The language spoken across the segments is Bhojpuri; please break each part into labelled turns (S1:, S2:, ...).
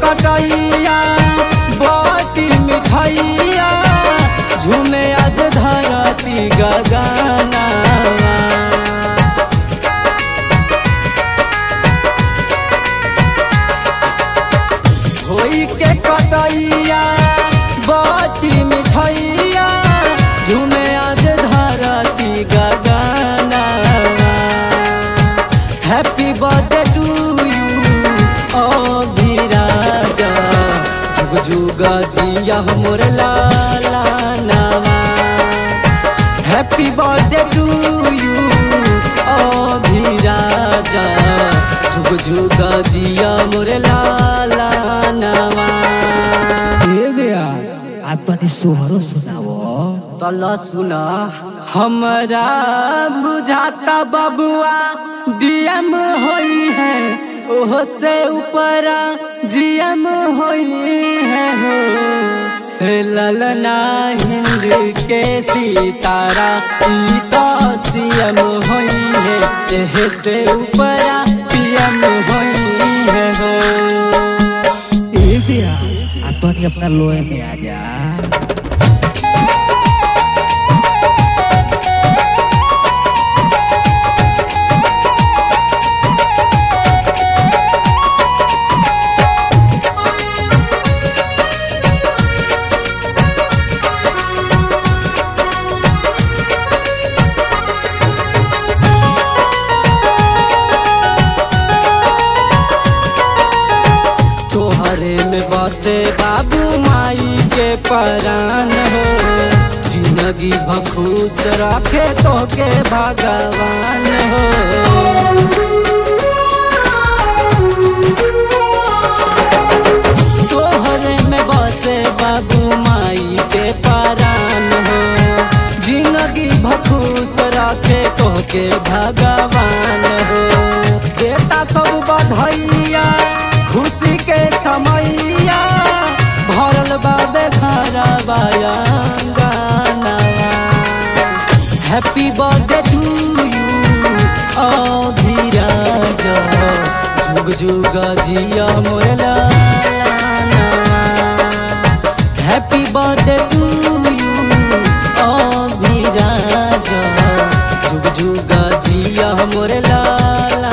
S1: कटैया बाटी मिठाइया झूमे आज धरती गगना होई के कटैया बाटी मिठाइया झूमे आज धरती गगना हैप्पी बर्थडे टू यू ओ धीराजा जुग जुग जिया मोर लाला नामा हैप्पी बर्थडे टू यू ओ धीराजा जुग जुग जिया मोर लाला नामा
S2: ए बेया आ तनी सोहरो सुनावो
S1: तला सुना हमरा बुझाता बबुआ डीएम होई है ओह से ऊपरा जीएम होई है हो हे ललना हिंद के सितारा ई तो सीएम होई है एह से ऊपरा पीएम होई है हो
S2: ए बेया आ तनी अपना लोहे में आ जा
S1: तोहरे में बसे बाबू माई के परान हो जिंदगी भखूस रखे तो के भगवान हो तोहरे में बसे बाबू माई के परान हो जिंदगी भखूस रखे तो के भगवान हो देता सब बधैया खुशी के समैया भरल बाबे खारा बायांगाना हैप्पी बर्थडे टू यू ओ धीराज जुग जुग जिया मोर लाला हैप्पी बर्थडे टू यू ओ धीराज जुग जुग जिया मोर लाला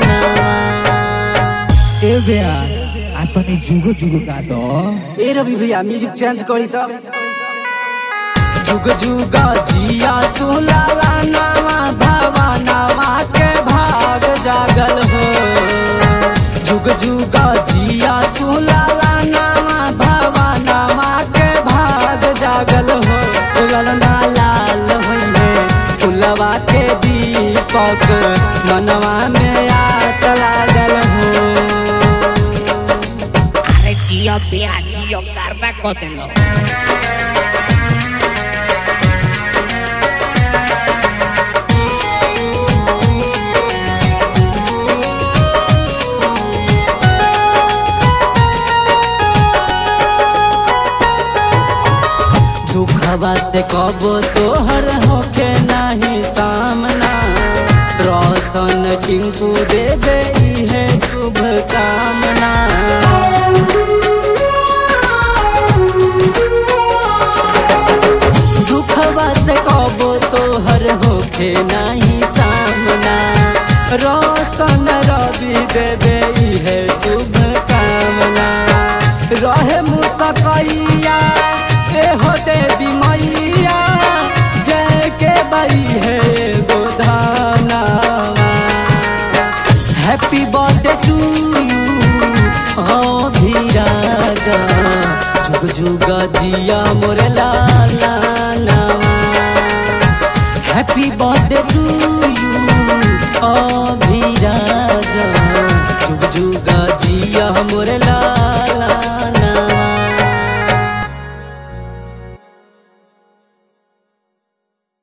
S2: ए बेया आ तनी जुगो जुगो का दो
S1: ए रवि भैया म्यूजिक चेंज करी त जुग जुग जिया सुलाला नामा भावा नामा के भाग जागल हो जुग जुग जिया सुलाला नामा भावा नामा के भाग जागल हो ललना लाल होइने फुलवा के दीपक मनवा में आस लागल हो
S3: আরে জিও পেয়া জিও কারবা কতেল
S1: दुखवा से कबो तोहर होके नाही सामना रोशन टिंकू दे दे है शुभ कामना दुखवा से कबो तोहर होके नाही सामना रोशन रवि दे दे है शुभ कामना रहे मुसकैया ए हो देवी मैया जय के बई है गोधाना हैप्पी बर्थडे टू यू हो धीराजा जुग जुग जिया मोर लाला नामा हैप्पी बर्थडे टू यू ओ धीराजा जुग जुग जिया मोर लाला